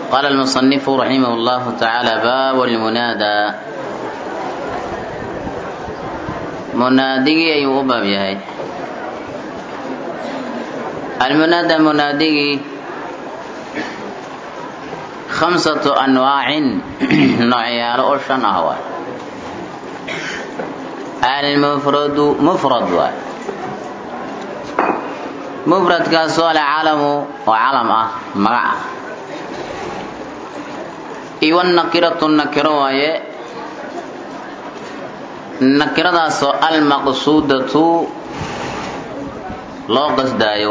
قال المصنف رحمه الله تعالى باب المنادى منادقي أي أباب يهي المنادى منادقي خمسة أنواع نوعيال أرشان أهوى المفرد مفرد واي مفرد كاسول علم وعلم أه مقع إيوان النكرة النكرة واي النكرة سو المقصودة loo qasdaayo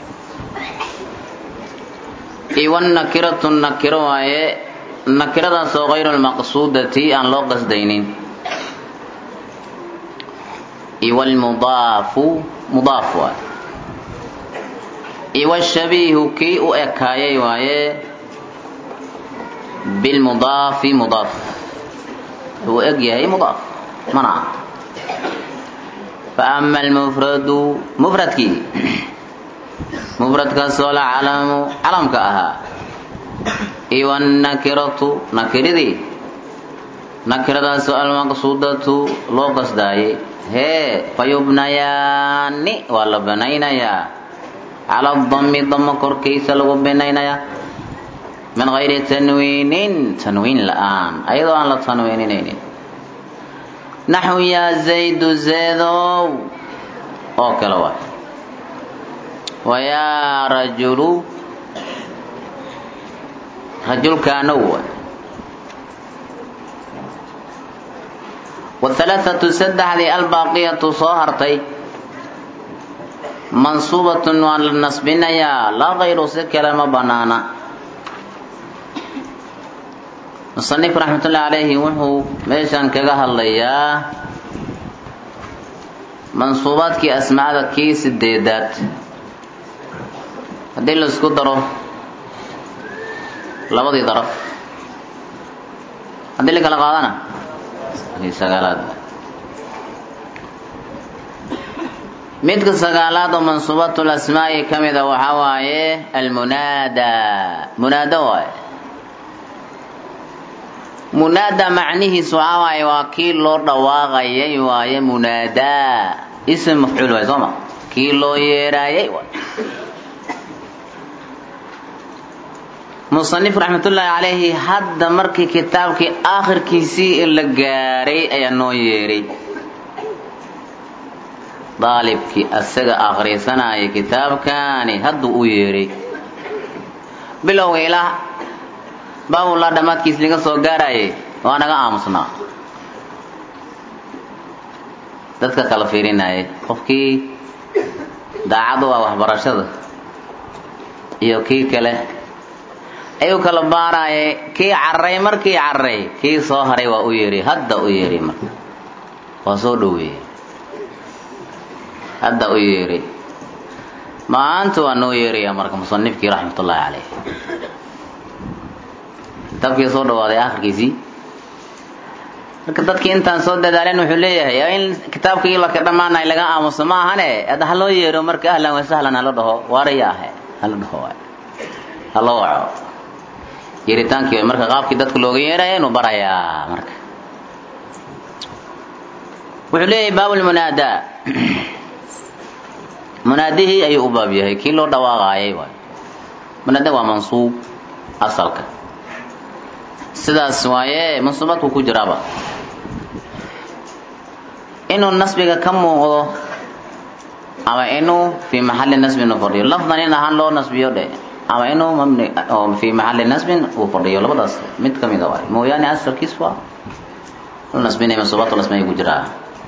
iwan nakiratu nakiro waaye nakiradaasoo kayru lmaqsuudati aan loo qasdaynin iwalmudaafu mudaaf waaye iwashabiihu kii u ekaayay waaye bilmudaafi mudaaf uu eg yahay mudaaf mana ah فأما المفرد مفردكي مفرد كسول علم علم كأها إيوان النكرة نكردي نكرة سؤال مقصودة لو قصداي هي فيبنيان ولا بنينيا على الضم ضم كركيس لو بنينيا من غير تنوين تنوين الآن أيضا لا تنوينين naxu yaa zaydu zeedow oo kale waay wayaa rajulu rajulkaanow waay wahalaathatu saddexdii albaaqiyatu soo hartay mansuubatun waa la nasbinayaa laa kayru si kale ma banaana musanif raxmatullahi calayhi wuxuu meeshan kaga hadlayaa mansuubaadkii asmaada kii sideedaad haddii la isku daro labadii daraf haddii la kala qaadana sagaalaad midka sagaalaad oo mansuubatul asmaa'i ka mida waxaa waaye almunaada munaado waaye munaada macnihiisu waxaa waaye waa kii loo dhawaaqayay waaye munaadaa ism mafcuul waay sooma kii loo yeeraayay waay musanif raxmatullaahi calayhi hadda markii kitaabkii aakhirkiisii la gaaray ayaa noo yeeray daalibkii asaga akhrisanaya kitaabkaani hadduu u yeeray bilowga ilaa baabulaa dhammaadkiis laga soo gaarayay waa naga aamusnaa dadka kala fiirinayay qofkii daacad u ah waxbarashada iyo kii kale ayuu kala baarayay kii carray markii carray kii soo haray waa u yeeray hadda u yeeray marka waa soo dhoweeyey hadda u yeeray maanta waa noo yeeraya marka musanifkii raxmatullaahi caleyh kitaabkii soo dhawaaday akhirkiisii marka dadkii intaan soo dadaaleen wuxuu leeyahay in kitaabkii laka dhammaanay laga aamuso ma ahane hadda haloo yeero marka ahlan wa sahlan hala dhaho waaraya ahe hala dhaho waay haloo waco yeeritaankii way marka qaabkii dadka looga yeeraya inuu barayaa marka wuxuu leeyahay baabulmunaada munaadihii ayuu u baab yahay kii loo dhawaaqaayay waay munaada waa mansuub asalka sidaas waaye mansuubaadku ku jiraaba inuu nasbiga ka muuqdo ama inuu fii maxalli nasbin uu fadhiyo lafdan in ahaan loo nasbiyo dhe ama inuu mabni oo fii maxalli nasbin uu fadhiyo labadaas mid ka mida waay mooyaane asalkiis waa la nasbinaya mansuubaatu lasmaya ku jiraa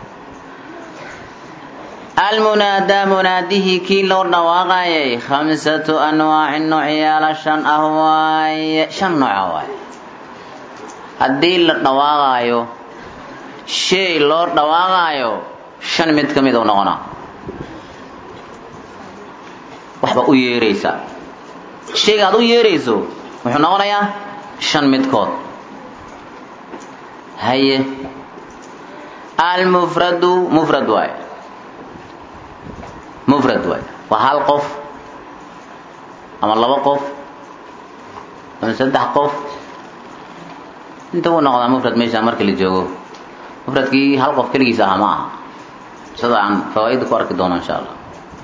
almunaadaa munaadihii kii loo dhawaaqayay khamsatu anwaacin noocyaala shan ah waaye shan nooca waaye haddii la dhawaaqaayo shay loo dhawaaqaayo shan mid ka mid u noqonaa waxba u yeeraysaa shayga aad u yeerayso wuxuu noqonayaa shan midkood haye almufradu mufrad waay mufrad waay waa hal qof ama laba qof ama saddex qof inta uu noqdaa mufrad meesha marka la joogo mufradkii hal qof keligiis aha ma aha sida aan fawaaida ku arki doono insha allah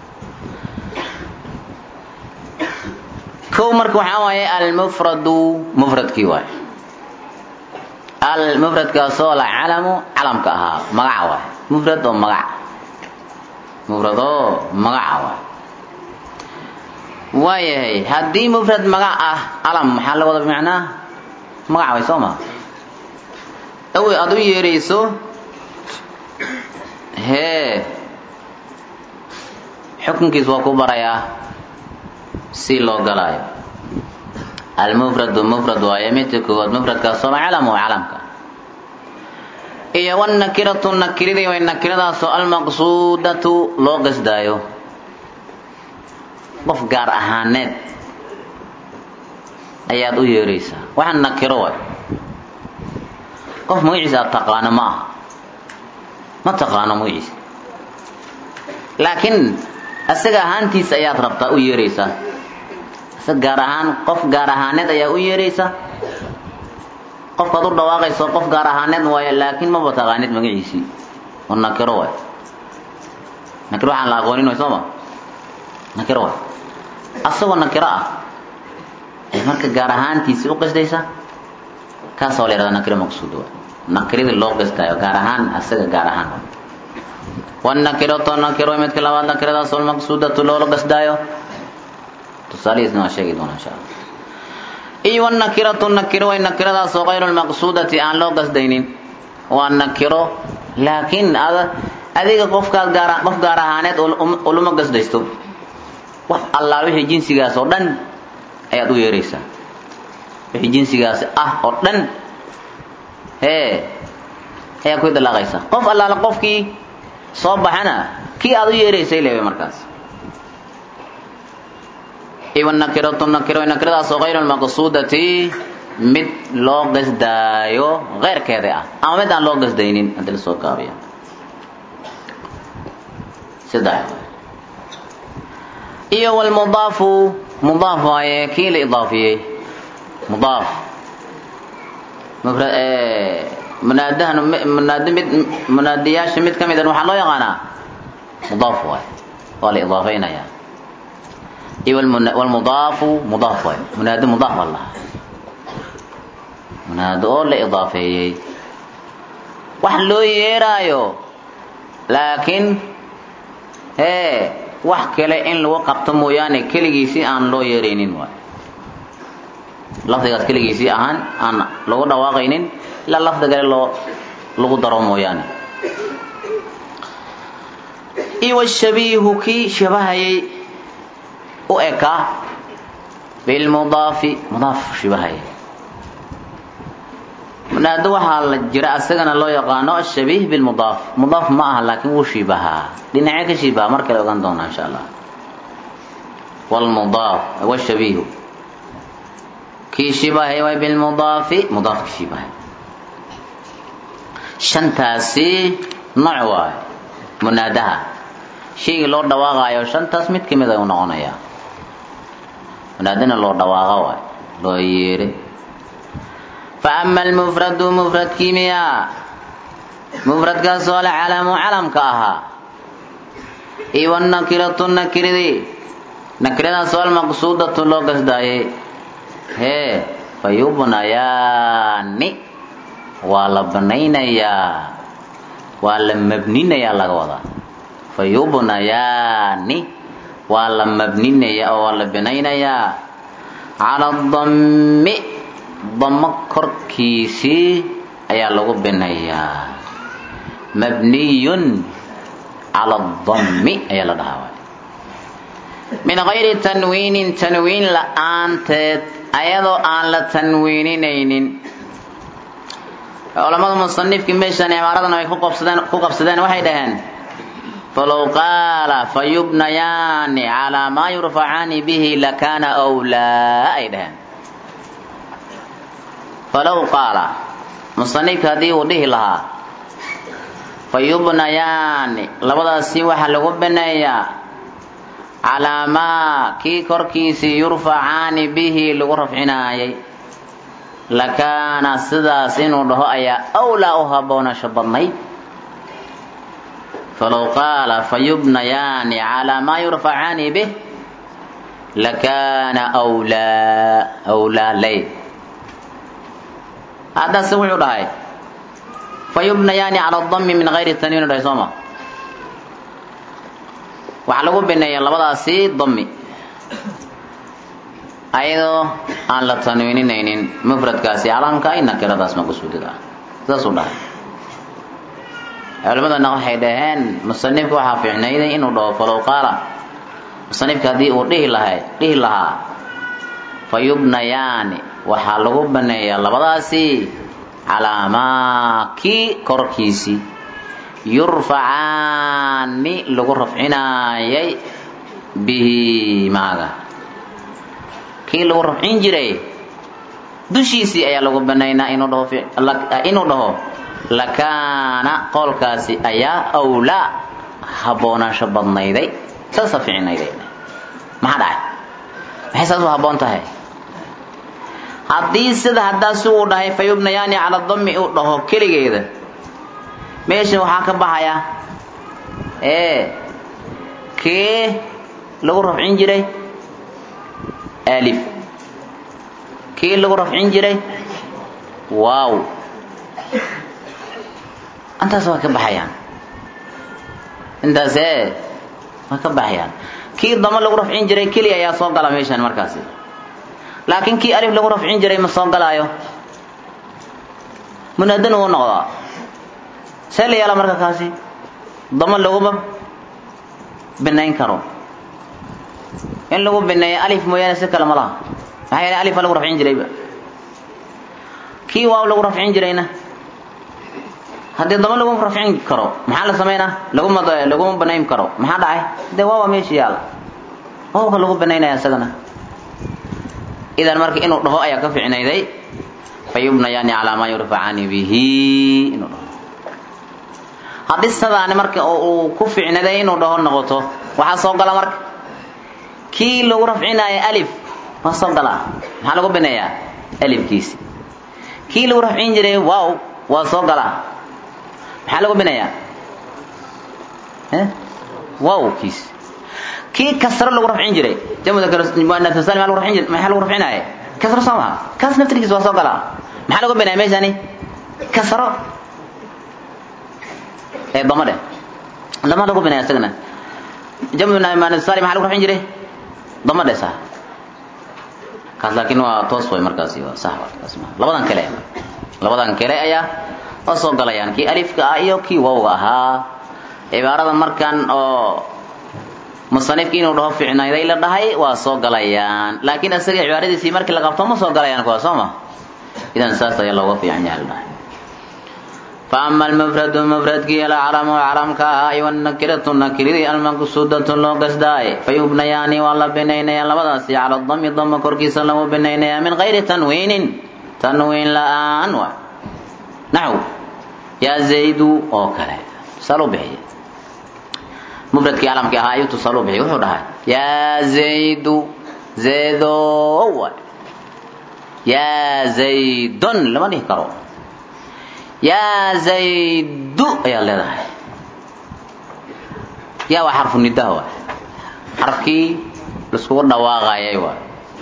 kow marka waxaa waaye almufradu mufradkii waay almufradkaasoo la calamu calamka ahaa magaca waay mufrad oo magac mufrad oo magaca waay waayahay haddii mufrad magac ah calam maxaa la wada bimacnaa magaca way soo maa awi aada u yeerayso hee xukunkiis waa ku barayaa si loo galaayo almufradu mufrad waaye midka koowaad mufradkaasoo calamu calamka iyo wanakiratu nakiridii way nakiradaasoo almaqsuudatu loo qasdaayo qof gaar ahaaneed ayaad u yeeraysaa waxaa nakiro waay qof magaciisa aad taqaano ma aha ma taqaano magaciisa laakiin isaga ahaantiisa ayaad rabtaa u yeeraysaa isaga gaar ahaan qof gaar ahaaneed ayaa u yeeraysa qofkaad u dhawaaqayso qof gaar ahaaneed waayo laakiin maba taqaanid magaciisii oo nakiro waay nakiro waxaan la aqoonin way sooma nakiro waay asagoo nakiro ah ee marka gaar ahaantiisii u qasdaysa kaasoo la yhahda nakiro maqsuud waay nakiradii loo qasdaayo gaar ahaan asaga gaar ahaan wanakiratu nakiro midka labaad nakiradaasoo almaqsuudatu loola qasdaayo tusaalihiisna waa sheegi doona insha allah iyo wanakiratu nakiro way nakiradaasoo kayru lmaqsuudati aan loo qasdaynin waa nakiro laakiin ad adiga qofkaad gaar qof gaar ahaaneed ulama qasdaysto wax allaal wixii jinsigaas oo dhan ayaad u yeeraysaa wixii jinsigaasi ah oo dhan hee ayaa ku idalaaqaysaa qof allaala qofkii soo baxana kii aad u yeeraysay leewe markaas iwanakiratu nakiro nakiradaasoo kayru lmaqsuudati mid loo qasdaayo keyrkeeda ah ama mid aan loo qasdaynin hadii lasoo gaabiyo saddex iyo wlmudaafu mudaaf waaye kii la idaafiyey mudaaf munaadahan munaad mid munaadiyaasha mid ka midan waxaa loo yaqaanaa mudaaf waay waa la idaafeynaya iyo wlmudaafu mudaaf waay munaado mudaaf baa lahaa munaado oo la idaafeeyey wax loo yeeraayo laakiin hee wax kale in lagu qabto mooyaane keligiisii aan loo yeeraynin waay lafdigaas keligiisii ahaan aan lagu dhawaaqaynin ilaa lafdi kale loo lagu daro mooyaane iyo washabiihu kii shabahayay u ekaa bilmudaafi mudaaf shibahayay munaado waxaa la jira asagana loo yaqaano ashabiih bilmudaaf mudaaf ma aha laakiin wuu shibahaa dhinacee ka shibaha mar kale ogaan doonaa insha allah wlmudaaf washabiihu kii shibahay way bilmudaafi mudaafka shibahay shantaasi nooc waayo munaadaha shaygii loo dhawaaqaayo shantaas mid ka mid ay u noqonayaa munaadana loo dhawaaqa waayo loo yeere fa ama almufradu mufradkii miyaa mufradkaasoo alcalamu calamka ahaa iyo wanakiratu nakiridii nakiradaasoo almaqsuudatu loo gasdaayay hee fa yubnayaani waa la banaynayaa waa la mabninayaa laga wadaa fa yubnayaani waa la mabninaya oo waa la binaynayaa cala dammi damo korkiisii ayaa lagu binayaa mabniyun cala dammi ayaa la dhahaa waay min gayri tanwiinin tanwiin la-aanteed ayadoo aan la tanwiininaynin culamada musanifkii meeshan cibaaradan ay ku qabsadeen ku qabsadeen waxay dhaheen falow qaala fayubnayaani calaa maa yurfacaani bihi lakaana wlaa ay dhaheen falow qaala musanifka haddii uu dhihi lahaa fayubnayaani labadaasi waxaa lagu bineeyaa calaa maa kii korkiisii yurfacaani bihi lagu rafcinaayay lakaana sidaas inuu dhaho ayaa awlaa u habboonasho badnayd falow qaala fayubnayaani calaa maa yurfacaani bih lakaana wlaa awlaa lay haddase wuxuu dhahay fayubnayaani cala dami min gayri tanwiin dhahay sooma waxaa lagu bineeya labadaasi dami ayadoo aan la tanwiininaynin mufradkaasi calamka ay nakiradaas maqsuudada ah saasuu dhahay culimadana waxay dhaheen musanifka waxaa fiicnayday inuu dhaho falow qaala musanifka haddii uu dhihi lahay dhihi lahaa fayubnayaani waxaa lagu baneeyaa labadaasi calaa maa kii korkiisii yurfacaani lagu rafcinaayay bihi maaga kii lagu rafcin jiray dushiisii ayaa lagu banaynaa inuu dhaho inuu dhaho lakaana qowlkaasi ayaa awlaa haboonaansho badnayday saasa ficnayday maxaa dhacay maxay saas u habboon tahay haddii sida haddaas uu dhahay fayubnayaani cala dami uu dhaho keligeeda meesha waxaa ka baxaya ee kee lagu rafcin jiray alif kii lagu rafcin jiray waaw intaas waa ka baxayaan intaas ee waa ka baxayaan kii damo lagu rafcin jiray keliya ayaa soo gala meeshan markaasi laakiin kii alif lagu rafcin jiray ma soo galaayo munaadan uu noqdaa see la yeela marka kaasi damo laguma binayn karo in lagu bineeyo alif mooyaane si kale ma laha maxaa yeele alifa lagu rafcin jirayba kii waaw lagu rafcin jirayna haddii damo laguma rafcin karo maxaa la samaynaa laguma laguma banayn karo maxaa dhacay dee waawa meesha yaala waawka lagu banaynaya isagana idan marka inuu dhaho ayaa ka ficnayday fayubnayaani calaa maa yurfacaani bihi inuu dhaho haddii sidaani marka uu ku ficnaday inuu dhaho noqoto waxaa soo gala marka kii lagu rafcinaayo alif waa soo galaa maxaa lagu bineeyaa alifkiisi kii lagu rafcin jiray waaw waa soo galaa maxaa lagu bineeyaa waawkiisi kii kasro lagu rafcin jiray jamudmuanasal maa lagu rafcin jiray maxaa lagu rafcinaaye kasro soo maha kaas naftirkiisa waa soo galaa maxaa lagu bineeya meeshani kasro ee dama dheh dama lagu bineeya isagana jamudmuanasali maxaa lagu rafcin jiray dama dheh saa kaas laakiin waa toos way markaasi waa sax kaas ma labadan kale labadan kale ayaa oo soo galayaan kii alifka ah iyo kii wawga ahaa cibaarada markan oo musanifki inuu dhaho ficnayday la dhahay waa soo galayaan laakiin isaga cibaaradiisii markii la qabto ma soo galayaan kuwa soo ma idan saas ayaa looga fiican yahay la dhahay فأما المفرد مفردكي الأعلم وعلم كاي والنكرة نكري المقصودة لو قصداي فيبنيان والله بنيني لبداسي على الضم ضم كركيس له بنيني من غير تنوين تنوين لا أنوى نحو يا زيد أو كلا صلوا به مفردكي علم كاي تصلوا به وحدها يا زيد زيد يا زيد لما نهكروا yaa zaydu ayaad leedahay yaa waa xarfu nidaha waay xarafkii laiskugu dhawaaqayay waay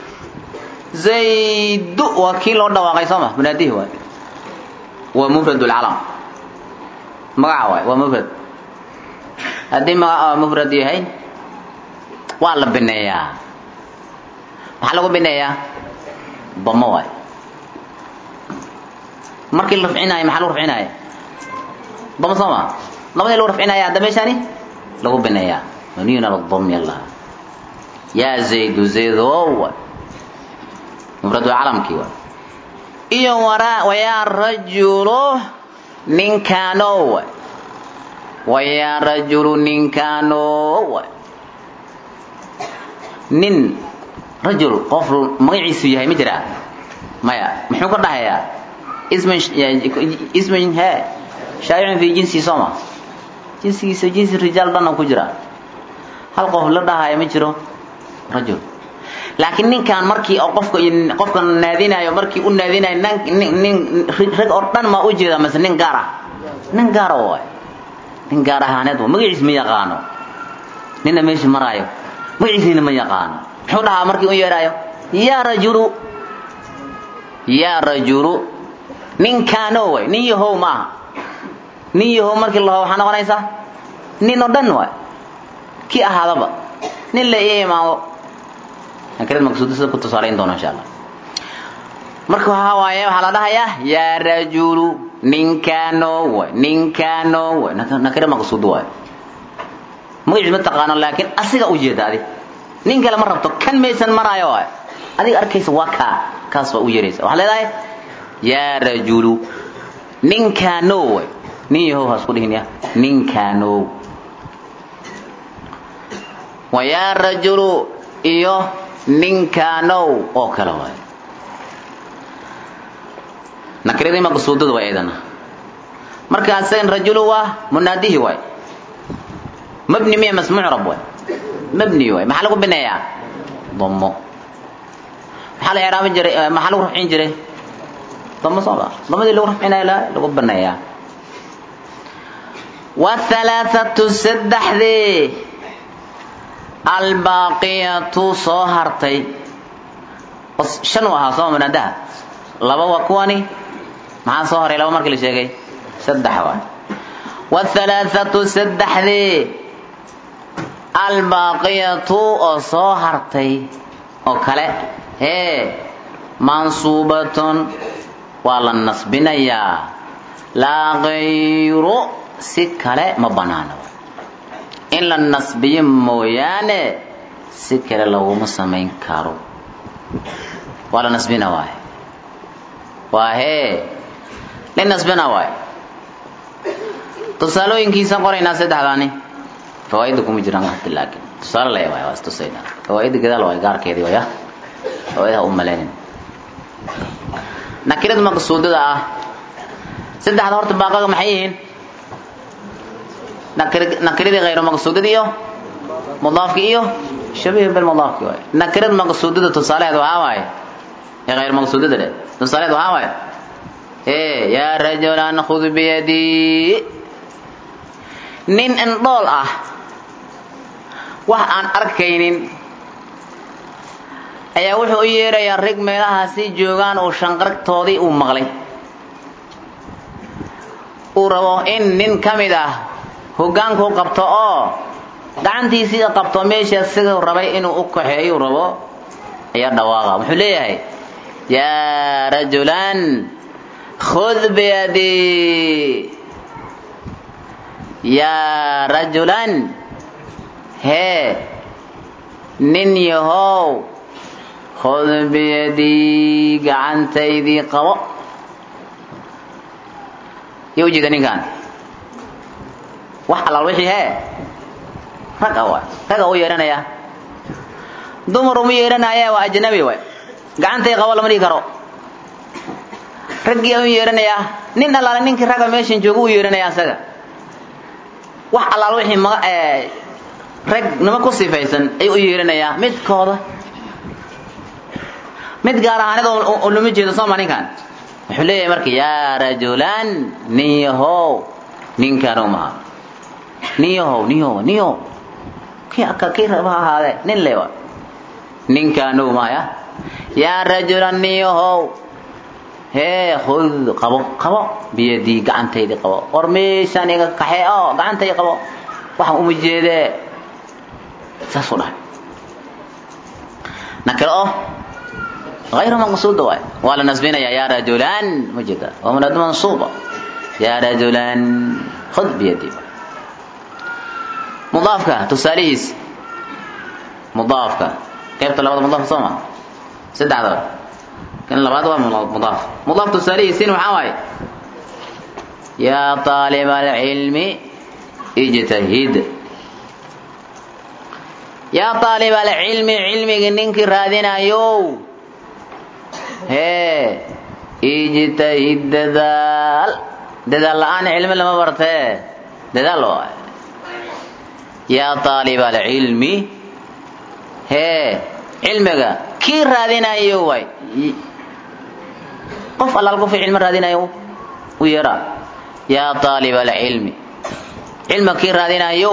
zaydu waa kii loo dhawaaqay soo ma munaadihi waay waa mufrad lcalam magaca waay waa mufrad haddii magaca mufrad yahay waa la bineeyaa maxaa lagu bineeyaa damo waay markii la rafcinaayo maxaa lagu rafcinaya dama soo ma labadii lagu rafcinaya hadda meeshani lagu bineeyaa maniyun ala dami allah yaa zaydu zaydow mufradu calamkii waay iyo waraa wayaa rajulu ninkaano waay wayaa rajulu ninkaano waay nin rajul qof magaciisu yahay ma jiraa maya muxuu ka dhahayaa اسم اسم ها شائع في جنسي صوما جنسي جنس الرجال دنا كجرا hal qof la dhahayo ma jiro rajul laakiin ninkan markii oo qofka qofka naadinayo markii u naadinayo nin nin rag oo dhan ma u jeeda mase nin gaar ah nin gaar ah waay nin gaar ahaaneed waa magaciis ma yaqaano nina meesha maraayo magaciisina ma yaqaano muxuu dhahaa markii u yeedhaayo yaa rajulu yaa rajulu ninkaano way nin yahow ma aha nin yahow markii laho waxaa noqonaysaa nin oo dhan waay kii ahaadaba nin la ii imaado nakirad maqsuuda sida ku tusaalayn doono insha allah marka waxaa waaye waxaa la dhahayaa yaa rajulu ninkaano way ninkaano way nakira maqsuud waay magaciis ma taqaano laakiin asiga u jeeda adi nin kale ma rabto kan maysan maraayo waay adiga arkaysa waa kaa kaas baa u yeeraysa waxaa leedahay yaa rajulu ninkaano way nin yahow ha isku dhihin ya ninkaano wa yaa rajulu iyo ninkaanow oo kale waay nakiradii maqsuudada waa eedana marka asagan rajulu waa munaadihi waay mabni miya mas mucrab waay mabni waay maxaa lagu bineeyaa damo maxaa la icraabi jiray maxaa lagu rafcin jiray damo soo ma damadii lagu rafcinaya lagu baneeyaa wathalaathatu saddexdii albaaqiyatu soo hartay shan u ahaa sooma munaadaha laba waa kuwani maxaa soo horay laba markii la sheegay saddex waay wathalaathatu saddexdii albaaqiyatu oo soo hartay oo kale hee mansuubatun waa la nasbinayaa laa kayru si kale ma banaano in la nasbiyo mooyaane si kale laguma samayn karo waa la nasbina waay waa hee nin nasbina waay tusaalooyinkiisaan qoraynaa saddexdaani fawaaidda kuma jiraan wati laakiin tusaale laya waay waa istusayna fawaaidda gadaal waay gaarkeedii waya fawaaidha u malaynin nakirada maqsuudada ah saddexda horta baaqaga maxay yihiin nakiradii hayru maqsuudada iyo mudaafki iyo shabiih bilmudaafki waay nakirada maqsuudada tusaaleheed waxaa waaye ee hayr maqsuudada dhe tusaaleheed waxaa waaye ee yaa rajulan khud biyadii nin indhool ah wax aan arkaynin ayaa wuxuu u yeerayaa rig meelahaasi joogaan uu shanqartoodii uu maqlay uu rabo in nin ka mid ah hogaankuu qabto oo gacantiisii qabto meesha siduu rabay inuu u kaxeeyu rabo ayaa dhawaaqa wuxuu leeyahay yaa rajulan khud biyadii yaa rajulan hee nin yahow khud biyadii gacantaydii qabo yo ujeeda ninkaan wax allaal wixii hee rag a waay rag a u yeedhanayaa dumar uma yeedhanaya waa ajnabi waay gacantay qabo lama dhihi karo raggii u yeedhanayaa nin allaale ninkii ragga meeshan jooga u yeedhanaya asaga wax allaal wixii maga rag nima ku sifaysan ayuu u yeedhanayaa midkooda mid gaar ahaaneed oo lama jeedo sooma ninkan wuxuu leeyahay marka yaa rajulan nin yahow ninkaan umaha nin yahow nin yahow nin yahow kii aka kii raba ha ahaadee nin lewa ninkaan umaya yaa rajulan nin yahow hee khud qabo qabo biyadii gacantaydii qabo war meeshaan iga kaxee oo gacantay qabo waxaan uma jeedee saasuu dhahay nakiro oo غير مقصود واي ولا نسبنا يا رجلان مجدا ومناد منصوبة يا رجلان خذ بيدي مضافك تساليس مضافك كيف طلبت مضاف صوما سد عذر كان لبعض مضاف مضاف تساليس سين وحاوي يا طالب العلم اجتهد يا طالب العلم علمك ننك رادنا يو hee ijtahid dadaal dadaal la-aan cilmi lama bartee dadaal waay yaa taaliba alcilmi hee cilmiga kii raadinayo waay qof allaal qofkii cilmi raadinayo u yeeraa yaa taaliba alcilmi cilmiga kii raadinayo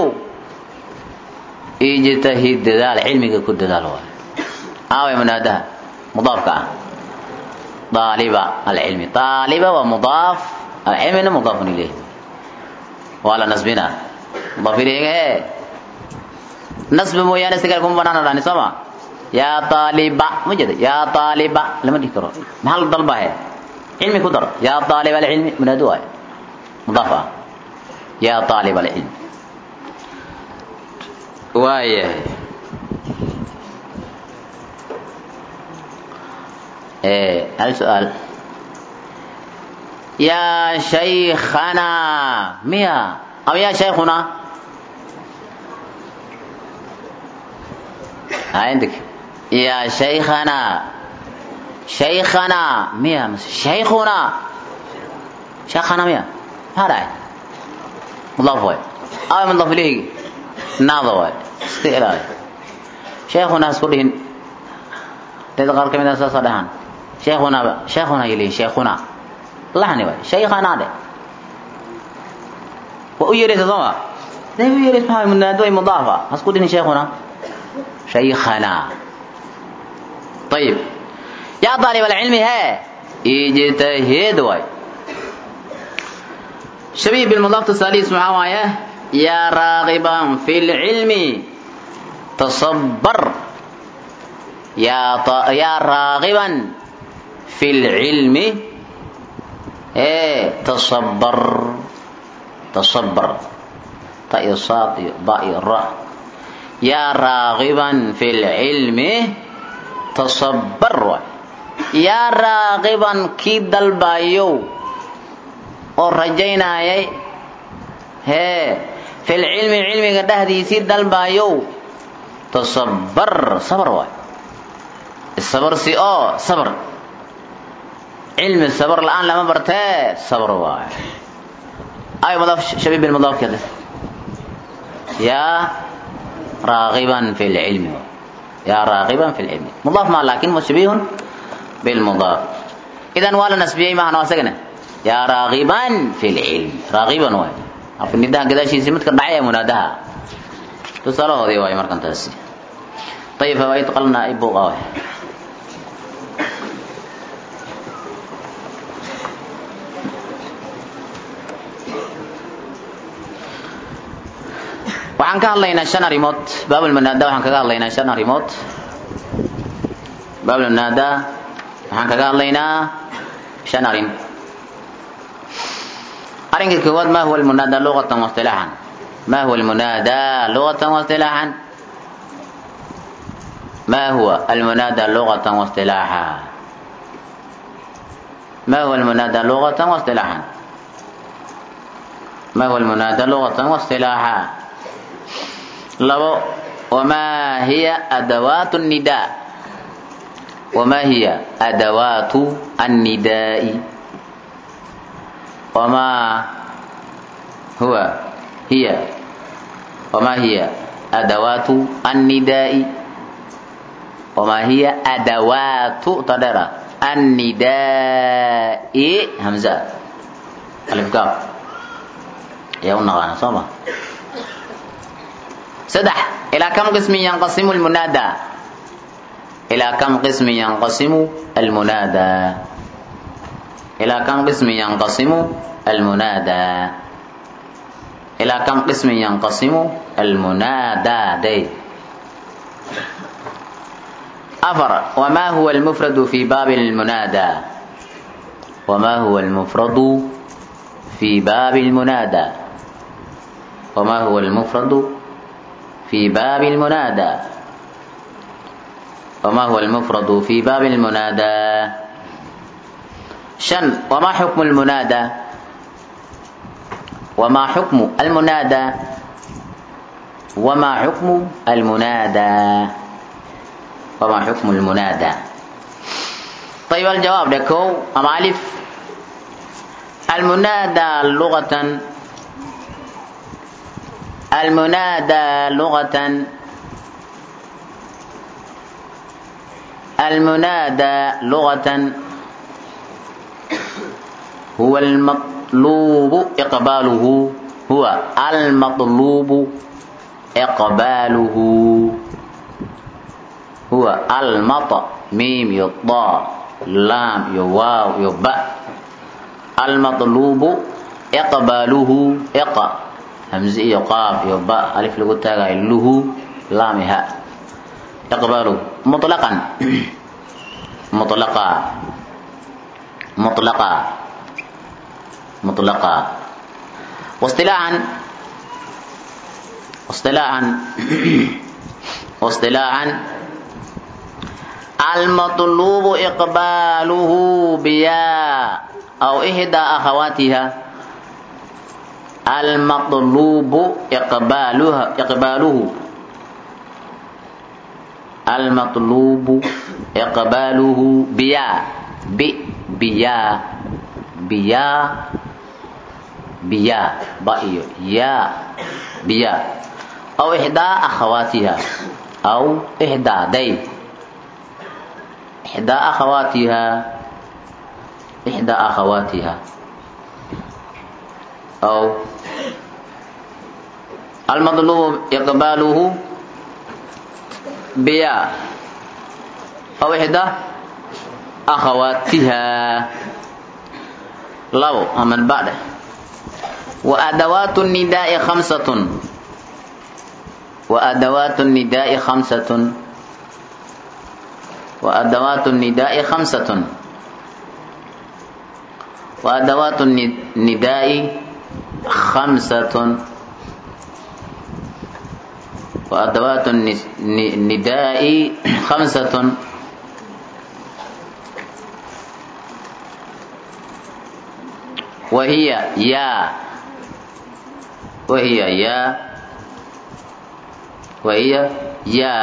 ijtahid dadaal cilmiga ku dadaal waay aaway munaadaha mudaafka ah daaliba alcilmi daaliba waa mudaaf alcilmina mudaafun ilayh waa la nasbina mudaaf ilayga ee nasbi mooyaane si kale kuma banaana dhani sooma yaa taaliba ma jeeda yaa taaliba lama dhihi karo maxaa la dalbahe cilmi ku dar yaa taaliba alcilmi munaado waay mudaaf ah yaa taaliba alcilmi waayahay hal su-aal yaa shaykhanaa miya ama yaa shaykhunaa عندك يا شيخنا شيخنا ميا شيخنا شيخنا ميا هذا مضاف واي أو مضاف إليه ناظر واي استئلاء شيخنا سكرهن تذكر كم إذا صدهان شيخنا شيخنا يلي شيخنا لحني واي شيخنا ده وأيرث ضما ده يرث هاي من نادوي مضافة أسكرهن شيخنا شيخنا طيب يا طالب العلم ها اجتهد واي شبيه بالمضاف الثالث معاوية يا راغبا في العلم تصبر يا ط... يا راغبا في العلم ايه تصبر تصبر طيب صاد باء الراء يا راغبا في العلم تصبر يا راغبا كي دلبايو oo rajaynayay hee fil cilmi cilmiga dhexdiisii dalbaayow tasabbar sabar waay sabar si oo sabar cilmi sabar la-aan lama bartee sabar waay ay madaaf shabiib bilmadaaf kale yaa راغبا في العلم يا راغبا في العلم مضاف ما لكن مشبيه بالمضاف اذا ولا نسبيه ما انا واسقنا يا راغبا في العلم راغبا واي في النداء كذا شيء سمت كدعيه منادها تصلوا هذه واي مركن تاسي طيب فوائد قلنا ابو غاوي waxaan ka hadlaynaa shan arrimood baabulmunaada waxaan kaga hadlaynaa shan arrimood baabulmunaada waxaan kaga hadlaynaa shan arrin arrinka koowaad ma huwa almunaada luqatan waistilaaxan ma huwa almunaada luqatan waistilaaxan ma huwa almunaada luqatan waistilaaxa ما هو المنادى لغة واصطلاحا ما هو المنادى لغة واصطلاحا لو وما هي أدوات النداء وما هي أدوات النداء وما هو هي وما هي أدوات النداء وما هي أدوات تدرى النداء همزة ألف كاف يا ونغانا صوما سدح إلى كم قسم ينقسم المنادى إلى كم قسم ينقسم المنادى إلى كم قسم ينقسم المنادى إلى كم قسم ينقسم المنادى دي أفر وما هو المفرد في باب المنادى وما هو المفرد في باب المنادى وما هو المفرد في باب المنادى وما هو المفرد في باب المنادى شن وما حكم المنادى وما حكم المنادى وما حكم المنادى وما حكم المنادى طيب الجواب لكو أم ألف المنادى لغة المنادى لغة المنادى لغة هو المطلوب إقباله هو المطلوب إقباله هو المط ميم يطاء لام يواو يباء المطلوب إقباله إق همزة يقاف يباء ألف لغة له لام هاء إقباله مطلقا مطلقا مطلقا مطلقا واصطلاحا واصطلاحا واصطلاحا المطلوب إقباله بيا أو إحدى أخواتها المطلوب إقبالها إقباله المطلوب إقباله بيا ب بيا بيا بيا بأيو يا بيا أو إحدى أخواتها أو إحدى دي إحدى أخواتها إحدى أخواتها أو المطلوب إقباله بيا أو إحدى أخواتها لو أمن بعد وأدوات النداء خمسة وأدوات النداء خمسة وأدوات النداء خمسة وأدوات النداء خمسة وأدوات النداء خمسة وهي يا وهي يا وهي يا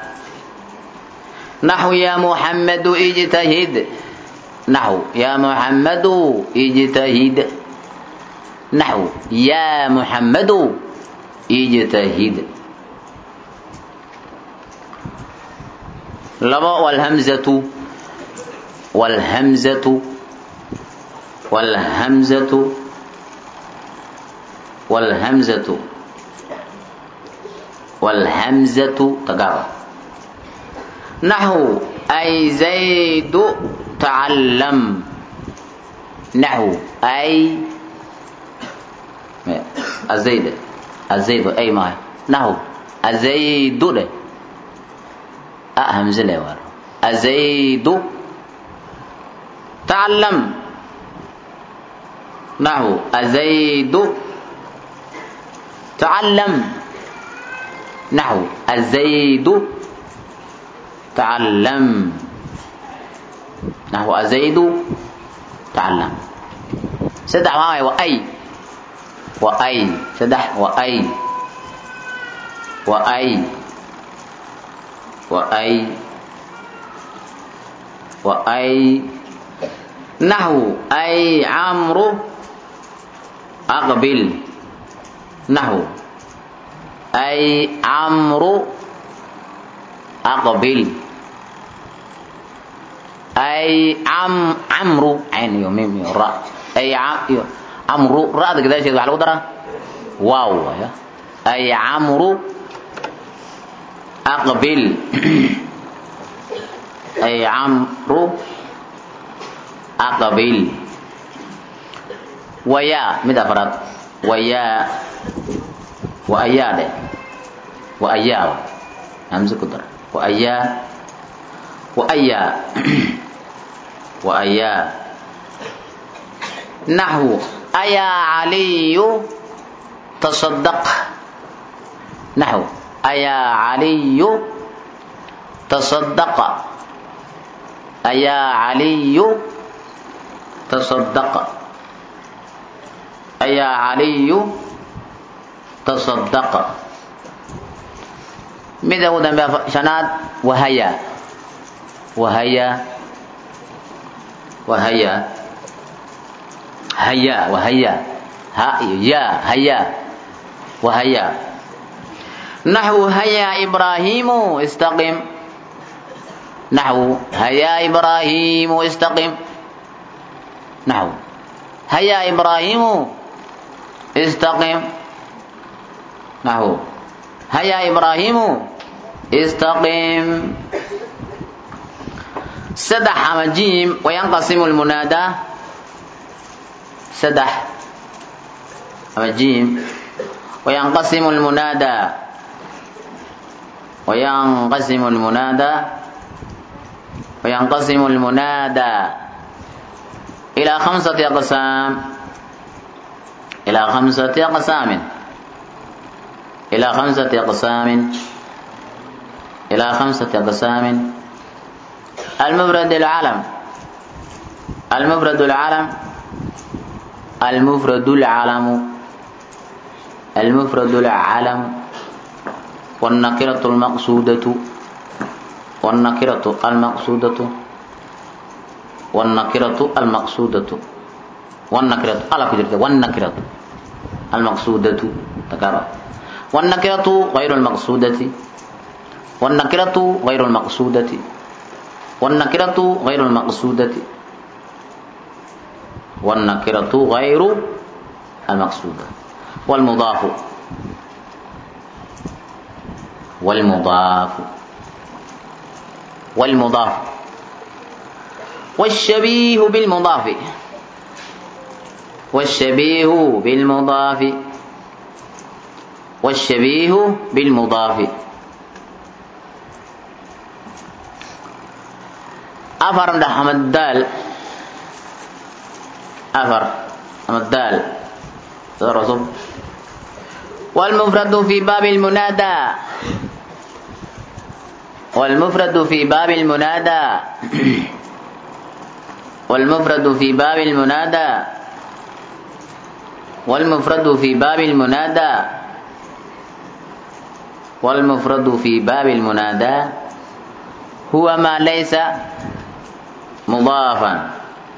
نحو يا محمد اجتهد نحو يا محمد اجتهد نحو يا محمد اجتهد لبا والهمزة والهمزة والهمزة والهمزة والهمزة تقرأ نحو أي زيد تعلم نحو أي الزيد الزيد أي ما نحو الزيد له همزة له الزيد تعلم نحو الزيد تعلم نحو الزيد تعلم نحو الزيد تعلم سدح معي وأي وأي سدح وأي وأي وأي وأي نحو أي عمرو أقبل نحو أي عمرو أقبل أي عم عمرو عين يوم ميم راء أي عم عمرو راء كذا شيء على قدرة واو يا أي عمرو أقبل أي عمرو أقبل ويا ماذا فرد ويا وأيا ده وأيا همزة كدر وأيا وأيا وأيا نحو أيا علي تصدق نحو أيا علي تصدق أيا علي تصدق أيا علي تصدق ماذا هو ذنب شناد وهيا وهيا وهيا هيا وهيا ها يا هيا وهيا naxwu hayaa ibraahiimu istaqim naxwu hayaa ibraahiimu istaqim naxwu hayaa ibraahiimu istaqim naxwu hayaa ibraahiimu istaqim saddex ama jiim wayanqasimu lmunaadaa saddex ama jiim wayanqasimu lmunaadaa wayanqasimu lmunaadaa wayanqasimu lmunaadaa ilaa khamsati aqsaam ilaa khamsati aqsaamin ilaa khamsati aqsaamin ilaa khamsati aqsaamin المفرد العلم المفرد العلم المفرد العلم المفرد العلم والنكرة المقصودة والنكرة المقصودة والنكرة المقصودة والنكرة على كجرت والنكرة المقصودة تكرر والنكرة غير المقصودة والنكرة غير المقصودة والنكرة غير المقصودة والنكرة غير المقصودة والمضاف والمضاف والمضاف والشبيه بالمضاف والشبيه بالمضاف والشبيه بالمضاف أفر أحمد الدال أفر أحمد الدال رسول والمفرد في باب المنادى والمفرد في باب المنادى والمفرد في باب المنادى والمفرد في باب المنادى والمفرد في باب المنادى هو ما ليس مضافا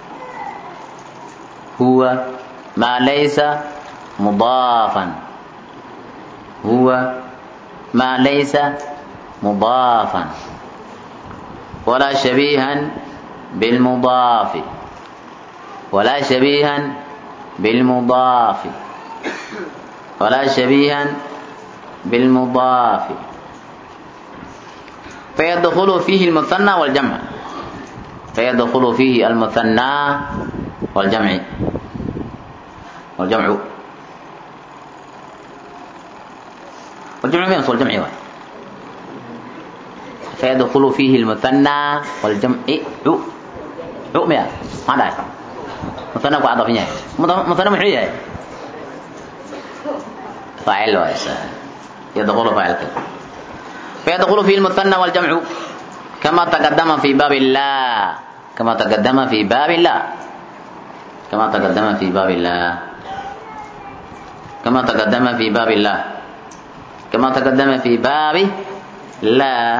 هو ما ليس مضافا هو ما ليس مضافا ولا شبيها بالمضاف ولا شبيها بالمضاف ولا شبيها بالمضاف فيدخل فيه المثنى والجمع فيدخل فيه المثنى والجمع والجمع والجمع بين صور الجمع واحد فيدخل فيه المثنى والجمع عو عو ميا ما داي مثنى قاعد فيها مثنى محيي فاعل واسع يدخل فاعل كده فيدخل فيه المثنى والجمع كما تقدم في باب الله كما تقدم في باب الله كما تقدم في باب الله كما تقدم في باب الله كما تقدم في باب لا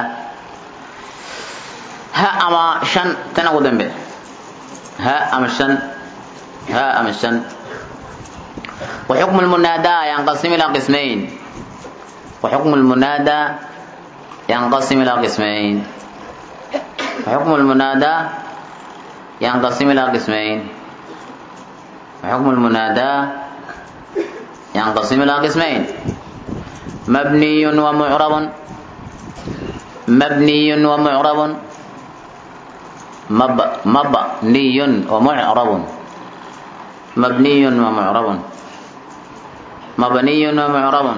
ها أما شن تنقو دنبه ها أما شن ها أما شن وحكم المنادى ينقسم إلى قسمين وحكم المنادى ينقسم إلى قسمين وحكم المنادى ينقسم إلى قسمين وحكم المنادى ينقسم إلى قسمين مبني ومعرب مبني ومعرب مب مبني ومعرب مبني ومعرب مبني ومعرب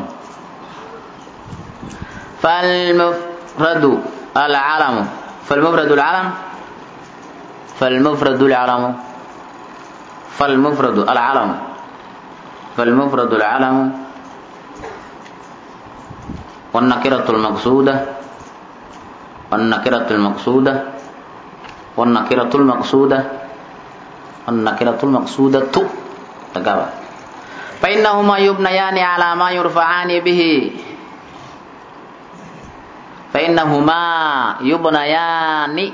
فالمفرد العلم فالمفرد العلم فالمفرد العلم فالمفرد العلم فالمفرد العلم والنكرة المقصودة والنكرة المقصودة والنكرة المقصودة والنكرة المقصودة تقابل فإنهما يبنيان على ما يرفعان به فإنهما يبنيان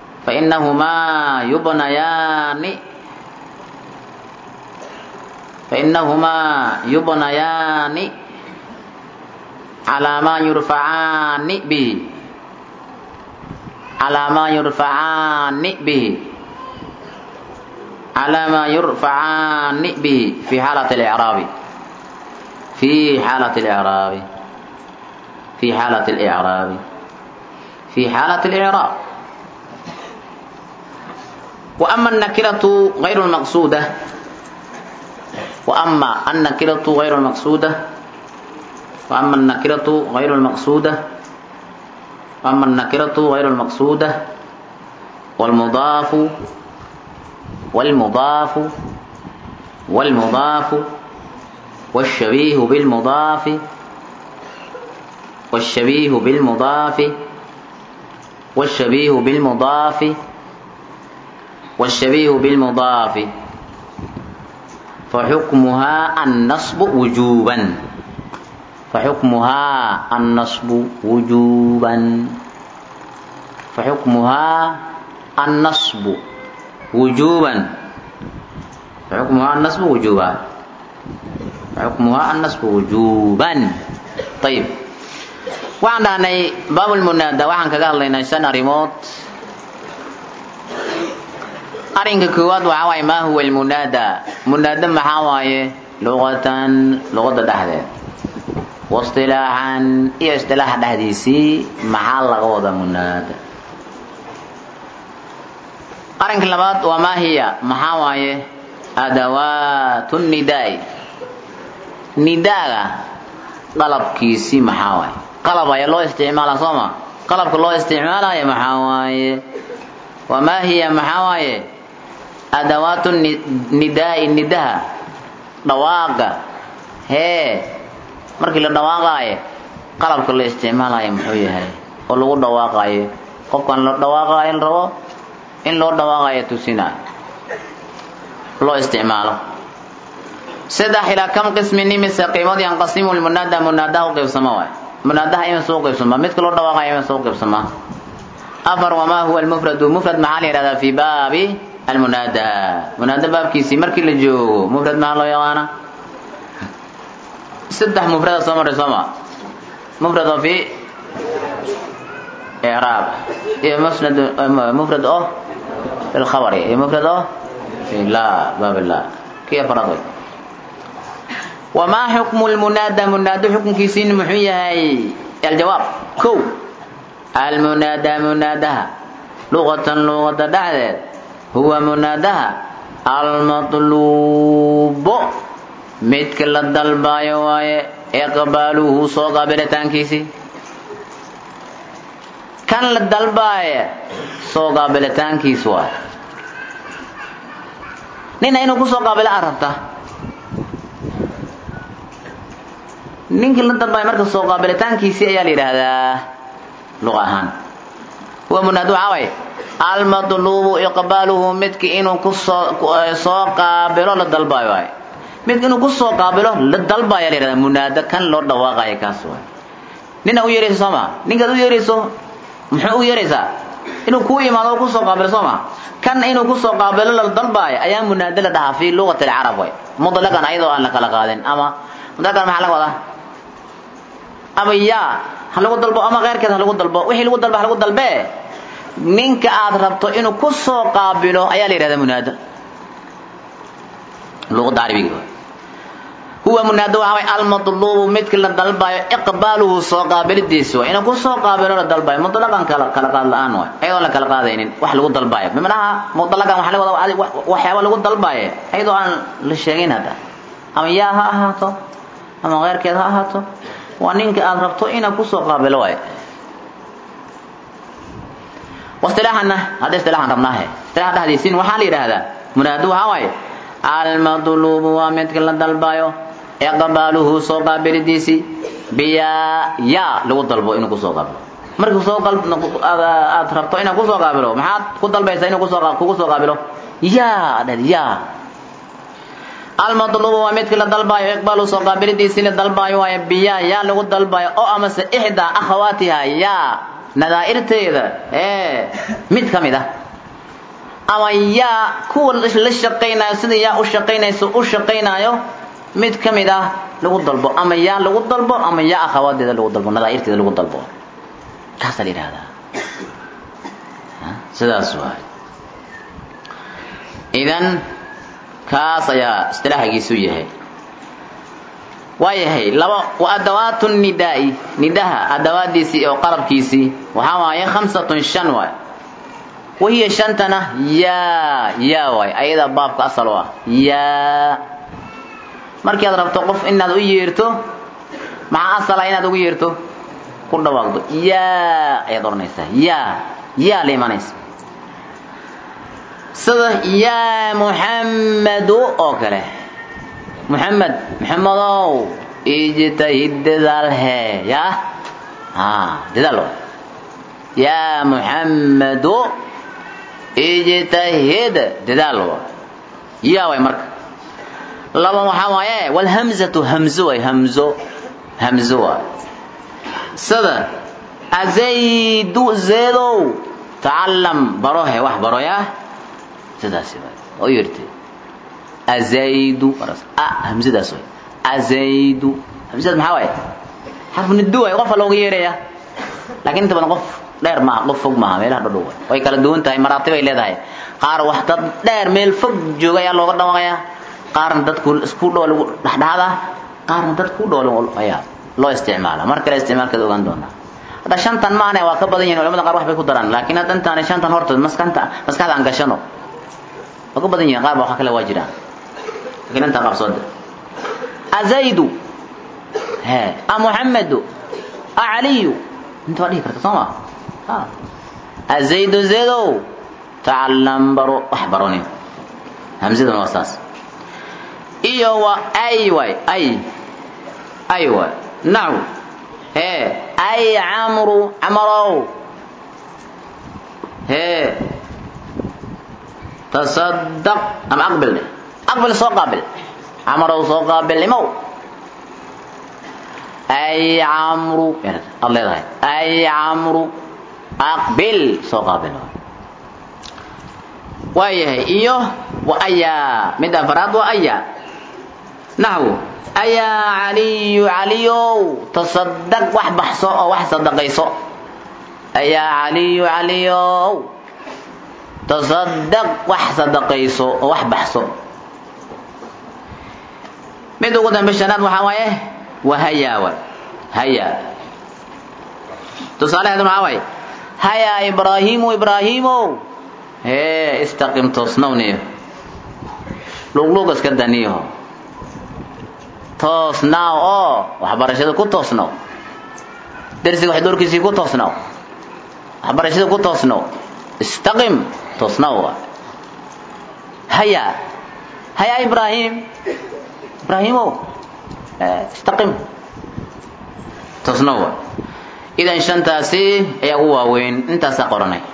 فإنهما يبنيان fainahumaa yubnayaani calaa maa yurfacaani bihi calaa maa yurfacaani bihi calaa maa yurfacaani bihi fi xaalati اlicraabi fi xaalati اlicraabi fi xaalati اlicraabi fi xaalati اlicraab وأما النكرة غير المقصودة وأما النكرة غير المقصودة وأما النكرة غير المقصودة وأما النكرة غير المقصودة والمضاف والمضاف والمضاف والشبيه بالمضاف والشبيه بالمضاف والشبيه بالمضاف والشبيه بالمضاف فحكمها النصب وجوبا فحكمها النصب وجوبا فحكمها النصب وجوبا فحكمها النصب وجوبا فحكمها النصب وجوبا طيب waxaan dhahnay baabulmunaada waxaan kaga hadlaynay shan arrimood arrinka koowaad waxaa waaye maa huwa almunaada munaada maxaa waaye luqatan luqada dhexdeed waistilaaxan iyo istilaaxa dhexdiisii maxaa laga wada munaada arrinka labaad waa maa hiya maxaa waaye adawaatu nidaai nidaaga qalabkiisii maxaa waaye qalab ayaa loo isticmaala sooma qalabka loo isticmaalaya maxaa waaye wamaa hiya maxaa waaye adawaatu nidaai nidaha dhawaaqa hee markii la dhawaaqaayo qalabka la isticmaalayo muxuu yahay oo lagu dhawaaqaayo qofkan la dhawaaqaayo la rabo in loo dhawaaqayo tusinayo loo isticmaalo saddex ilaa kam qismin imise qiimood yanqasimu lmunaada munaadaha u qaybsama waay munaadaha ima soo qaybsama midka loo dhawaaqayo ima soo qaybsama afar wamaa huwa almufradu mufrad maxaa la yihahdaa fi baabi almunaada munaada baabkiisii markii la joogo mufrad maxaa loo yaqaana saddex mufrada soo maray sooma mufrad oo fi icraab iyo musnad mufrad oo fi lkhabari iyo mufrad oo fi la baab la kii afaraad way wamaa xukmu lmunaada munaado xukunkiisiin muxuu yahay aljawaab ko almunaada munaadaha luqatan luqada dhexdeed huwa munaadaha almatluubo midka la dalbaayo waaye iqbaaluhu soo qaabilitaankiisii kan la dalbaaya soo qaabilitaankiis waaye nina inuu kusoo qaabilo aad rabta ninkii la dalbaaya marka soo qaabilitaankiisii ayaa la yidhaahdaa luq ahaan huwa munaado waxaa waaye almatluubu iqbaaluhu midki inuu kusoo soo qaabilo la dalbaayo waay midka inuu kusoo qaabilo la dalbaya la yihahda munaado kan loo dhawaaqayo kaas waay nina u yeerayso soo ma ninkaad u yeerayso muxuu u yeeraysaa inuu kuu imaado oo kusoo qaabilo soo ma kan inuu kusoo qaabilo la dalbaayo ayaa munaado la dhahaa fi luqati alcarab way mutlaqan ayadoo aan la kala qaadin ama mutlaqan maxaa laga wadaa ama yaa ha lagu dalbo ama keyrkeed ha lagu dalbo wixii lagu dalba ha lagu dalbee ninka aad rabto inuu ku soo qaabilo ayaa la yidhahdaa munaado luqada carabiga huwa munaado waxaa way almatluubu midki la dalbayo iqbaaluhu soo qaabilidiisi way inuu ku soo qaabilo la dalbayo mutlaqan kala kala qaad la-aan way ayadoo la kala qaadaynin wax lagu dalbayo bimanaha mutlaqan waxa laga wadaa waxyaaba lagu dalbayo ayadoo aan la sheegin hadda ama yaa ha ahaato ama keyrkeed ha ahaato waa ninka aad rabto inaad kusoo qaabilo waay wasilaaxana hadda isilaaxan rabnaahe isilaaxa dhexdiisiin waxaa la yidhaahdaa munaado waxaa waaye almadluubu waa midka la dalbayo iqbaaluhu soo qaabilidiisii biyaa yaa lagu dalbo inuu kusoo qaabilo markii soo aad rabto inaad kusoo qaabilo maxaad ku dalbaysaa inuu kusoo kugu soo qaabilo yaa dheh yaa almadluubu waa midkii la dalbaayo iqbaaluhu soo qaabilidiisii la dalbaayo waaye biyaa yaa lagu dalbayo oo amase ixdaa akhawaatiha yaa nadaa'irteeda ee mid ka mid ah ama yaa kuwa la shaqaynayo sida yaa u shaqaynayso u shaqaynayo mid ka mid ah lagu dalbo ama yaa lagu dalbo ama yaa akhawaadeeda lagu dalbo nadaairteeda lagu dalbo kaasaa la yidhahdaa sidaas waay idan kaas ayaa istilaahagiisu yahay waayahay laba wa adawaatu nidaai nidaha adawaadiisii oo qalabkiisii waxaa waaye khamsatun shan waay wahiya shantana yaa yaa waay ayadaa baabka asal u ah yaa markii aad rabto qof inaad u yeerto maxaa asala inaad ugu yeerto ku dhawaaqdo yaa ayaad odhanaysaa yaa yaa la imanaysa sida yaa muxammadu oo kale muxamed muxamedow ijtahid dadaal hee yaa a dadaal waay yaa muxamedu ijtahid dadaal waay yaa waay marka laba waxaa waaye walhamzatu hamzo waay hamzo hamzo waay sida azaydu zeedow tacalam baro he wax baro yaa sidaasi waay oo yirtay azaydu a hamzadaas waay azaydu hamzadaas maxaa waaye xarfu nidu waay qofa looga yeeraya laakiin inta badan qof dheer maaha qof fog maaha meelaha dhadhow waay way kala duwan tahay maraatib ay leedahay qaar wax dad dheer meel fog jooga ayaa looga dhawaaqaya qaarna dadku isku dhow lagu dhexdhexda qaarna dad ku dhow ayaa loo isticmaala mar kale isticmaalkeeda ogaan doonaa hadda shantan maane waa ka badan yihin culamada qaar wax bay ku daraan laakiin hadda intaanay shantan hortood maskanta maskaxda aan gashano waa ka badan yihin qaar ba waxa kale waa jiraan laakiin intaa qabsooda azaydu he a muxamedu a caliyu inta waa dhihi karta soo ma azaydu zeedow tacalam baro wax baronin hamzaduna waa saas iyo waa ay waay ay ay waay nacu hee ay camru camarow hee tasadaq ama aqbil dheh aqbil soo qaabil camarow soo qaabil imow ay camru ad leedahay ay camru aqbil soo qaabil waayahay iyo wa ayaa mid afaraad waa ayaa naxwu ayaa caliyu caliyow tasadaq wax baxso oo wax sadaqayso ayaa caliyu caliyow tasadaq wax sadaqayso oo wax baxso mid ugu dambe shanaad waxaa waaye waa hayaa wa hayaa tusaalaheedu maxaa waaye hayaa ibraahimu ibraahiimow hee istaqim toosnowniyo luqluuq iska daniyo toosnaaw oo waxbarashada ku toosnow darsiga waxdoorkiisii ku toosnow waxbarashada ku toosnow istaqim toosnow haya haya ibraahim ibraahimow istaqim toosnow idan shantaasi ayaa ugu waaweyn intaasaa qoranay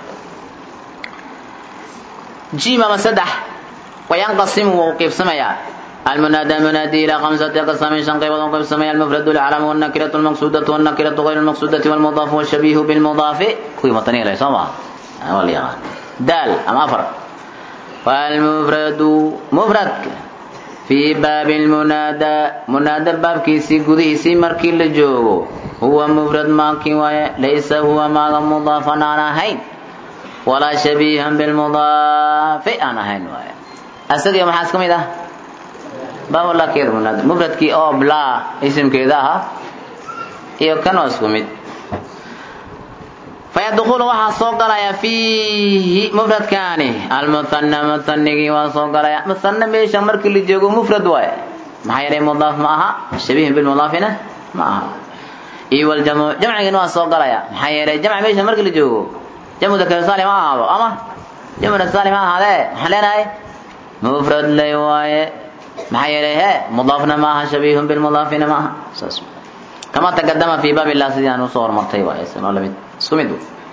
jim ama saddex wayanqasimu wuu qiibsamayaa المنادى منادي إلى خمسة أقسام شن قيبض قسم المفرد العلم والنكرة المقصودة والنكرة غير المقصودة والمضاف والشبيه بالمضاف كوي مطنية ليس ما والله دال أم أفر والمفرد مفرد في باب المنادى منادى باب كيسي قدي سي مركي لجوغو هو مفرد ماكي ليس هو ما مضافا أنا هين ولا شبيها بالمضاف أنا هين وايا أسد يوم حاسكم إذا bab lakeeda munaada mufradkii oo blaa isimkeeda ahaa iyo kan oo isku mid fayadkhulu waxaa soo galaya fiihi mufradkaani almuhana muhanigii waa soo galaya muhana meesha markii la joogo mufrad waaye maxaa yeelay mudaaf ma aha shabihin bilmudaafina ma aha iyo waljamcu jamcigiina waa soo galaya maxaa yeelay jamc meesha markii la joogo jamcu dakar saalim ha ahaado ama jamcu dakar saalim ha ahaadee maxaan leenahay mufrad lay waaye maxaa yeelay he mudaafna maaha shabihun bilmudaafina maaha saas kama taqadama fi baab illah sidii aan usoo hormartay waay sanoo lamid isku mid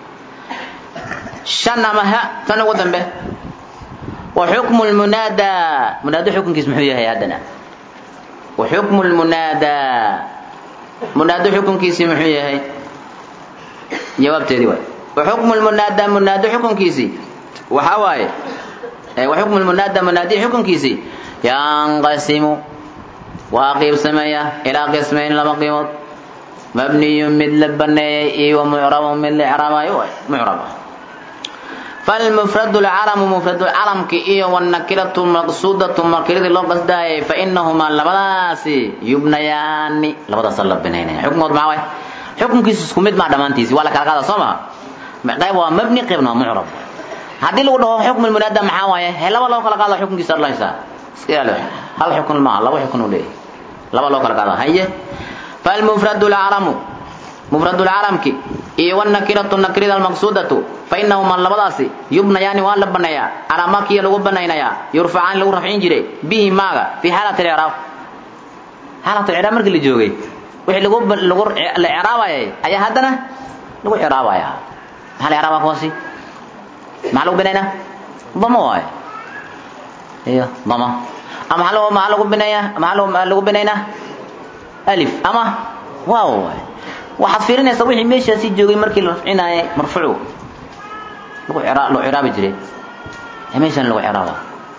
shan ama ha tan ugu dambe wa xukmu lmunaada munaado xukunkiis muxuu yahay haddana wa xukmu lmunaada munaado xukunkiisii muxuu yahay jawaabteedii waay wa xukmu lmunaada munaado xukunkiisii waxaa waaye wa xukmu lmunaada munaadi xukunkiisii yanqasimu waa qiibsameeya ilaa qismayn laba qiimood mabniyun mid la baneeyey iyo mucrabun mid la icraabayo mucrab ah falmufradu lcalamu mufradu calamki iyo wanakiratu maqsuudatu makiradii loo qasdaayay fainahumaa labadaasi yubnayaani labadaasa la binaynaya xukunkood maxaa waay xukunkiisu isku mid maa dhammaantiisi waa la kala qaada soo maha qayb waa mabni qaybna waa mucrab haddii lagu dhaho xukm munaada maxaa waaye he laba loo kala qaada xukunkiisa adlaysaa iska ilaali hal xukun maaha laba xukun uu leeyahay laba loo kala qaada haye falmufradu lcalamu mufradu lcalamki iyo wanakiratu nakirida almaqsuudatu fainahumaa labadaasi yubnayaani waa la baneeyaa calaa makiya lagu banaynayaa yurfacaani lagu rafcin jiray bihi maaga fi xaalat icraab xaalat icraab markii la joogay wixii lagu lagu la icraabayay ayaa haddana lagu icraabaya maxaa la icraabaa kuwaasi maxaa lagu binaynaa dama waayo iyo dama ama maxaa lagu maxaa lagu bineeyaa maxaa lagu lagu binaynaa alif ama waaw waayo waxaad fiirinaysaa wixii meeshaasi joogay markii la rafcinaaye marfuucu lagu ira loo ciraabi jiray ee meeshan lagu ciraaba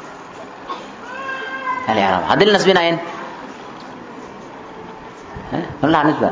hal iraaba haddii la nasbinaayeen malaha nisba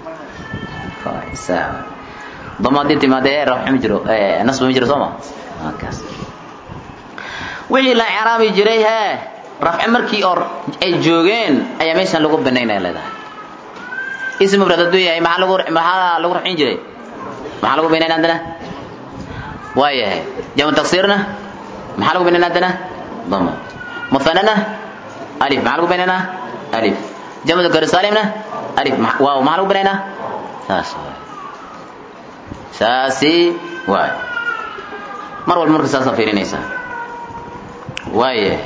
dama haddii timaade ee rafci ma jiro nasba ma jiro soo ma kaas wixii la ciraabi jiray hee rafci markii oo ay joogeen ayaa meeshan lagu banaynaya leedahay ism mufrad hadduu yahay maxaa lagu maxaa lagu rafcin jiray maxaa lagu binayn haddana waa yahay jamu taksiirna maxaa lagu binayn haddana dama muhanana alif maxaa lagu binaynaa alif jamu dakar salimna alif waaw maxaa lagu binaynaa saas waay saasi waay mar walba marka saasaa fiirinaysaa waayahay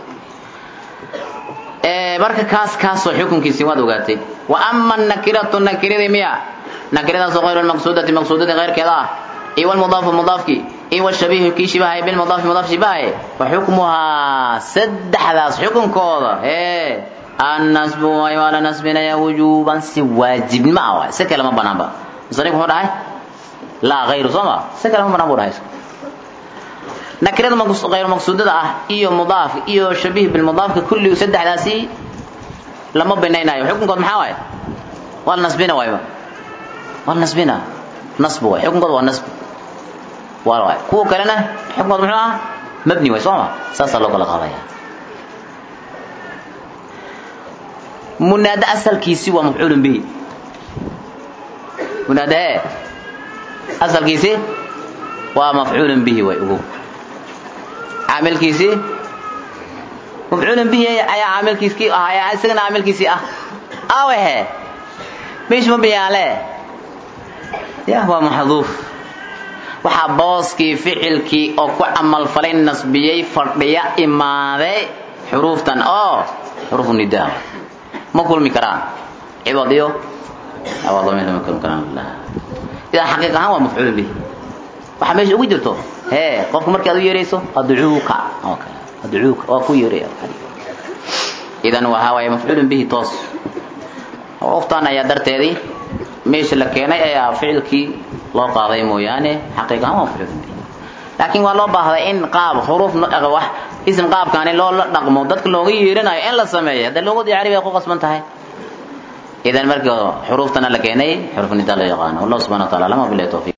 marka kaas kaasoo xukunkiisii waad ogaatay wa ama nakiratu nakiradii miya nakiradaasoo hayru lmaqsuudati maqsuudadii keyrkeeda ah iyo wlmudaafu mudaafki iyo wshabiihu kii shibahay bilmudaafi mudaaf shibahay wa xukmuhaa saddexdaas xukunkooda ee annasbu waay waa la nasbinaya wujuuban si waajibnimo ah waay si kale ma banaanba musanif muxuu dhahay laa hayru soo ma si kale ma banaan bu dhahay nakirada hayru maqsuudada ah iyo mudaaf iyo shabiih bilmudaafka kulli saddexdaasi lama binaynayo xukunkood maxaa waaye waa la nasbina waayba waa la nasbina nasb waay xukunkood waa nasb waa waay kuwa kalena xukunkood muxuu ah mabni waay soo ma saasaa loo kala qaadaya munaade asalkiisi waa mafcuulun bihi munaade ee asalkiisi waa mafcuulun bihi way ugu caamilkiisii mafcuulun bihi ayaa caamilkiiskii ah ayaa isagana caamilkiisii ah awehe meeshu ma biyaale ya waa maxduuf waxaa booskii ficilkii oo ku camalfalay nasbiyey fadhiya imaaday xuruuftan oo xuruufu nidaa ma kulmi karaan cibad iyo awaadoomin ma kulmi karaan idan xaqiiq ahaan waa mafcuulun bihi waxaa meesha ugu jirto hee qofku markii aad u yeerayso adcuuka oo kale adcuuka waa ku yeeraya idan waxaa waaye mafcuulun bihi toos waftaan ayaa darteedii meesha la keenay ayaa ficilkii loo qaaday mooyaane xaqiiq ahaan waa mafcuulun bihi laakiin waa loo baahday in qaab xuruuf wax ism qaabkaani loo la dhaqmo dadka looga yeeranayo in la sameeyo hadda luuqadii carabiga ay ku qasban tahay idan markii xuruuftana la keenay xuruuf nidaa loo yaqaano wallahu subhana wa taala lama bilahi tawfiq